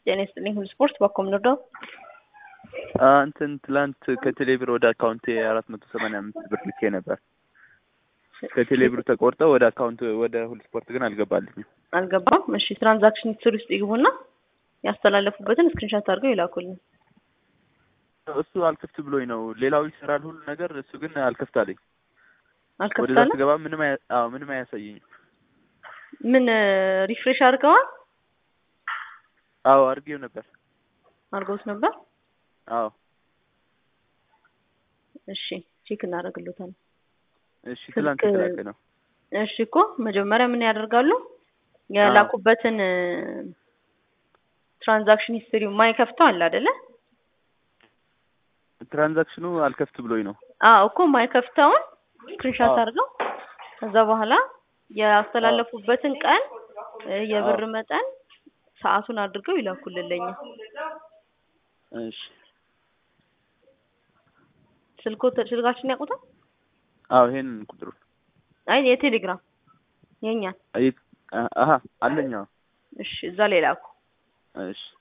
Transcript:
ጤና ይስጥልኝ ሁሉ ስፖርት ባኮም ንርዳው እንትን ትላንት ከቴሌብር ወደ አካውንቴ አራት መቶ ሰማንያ አምስት ብር ልኬ ነበር። ከቴሌብር ተቆርጠው ወደ አካውንት ወደ ሁሉ ስፖርት ግን አልገባልኝም። አልገባም። እሺ ትራንዛክሽን ሂስትሪ ውስጥ ይግቡና ያስተላለፉበትን ስክሪንሻት አድርገው ይላኩልኝ። እሱ አልከፍት ብሎኝ ነው። ሌላው ይሰራል ሁሉ ነገር፣ እሱ ግን አልከፍት አለኝ። ወደዛ አልከፍታለ ስገባ ምንም አያ- አዎ ምንም አያሳየኝም። ምን ሪፍሬሽ አድርገዋል? አዎ አድርጌው ነበር። አድርገውት ነበር። አዎ እሺ ቼክ እናደርግሎታል። እሺ ትላንት ስልክ- የተላከ ነው። እሺ እኮ መጀመሪያ ምን ያደርጋሉ? የላኩበትን ትራንዛክሽን ሂስትሪ ማይከፍተው አለ አይደለ? ትራንዛክሽኑ አልከፍት ብሎኝ ነው። አዎ እኮ ማይከፍተውን ስክሪንሻት አዎ። አድርገው ከዛ በኋላ ያስተላለፉበትን ቀን እ፣ የብር መጠን ሰዓቱን አድርገው ይላኩልልኝ። እሺ ስልኮ ስልካችን ያውቁታል? አዎ ይሄንን ቁጥሩን አይ የቴሌግራም የኛ አይ- አሀ አለኝ። አዎ እሺ እዛ ላይ ላኩ። እሺ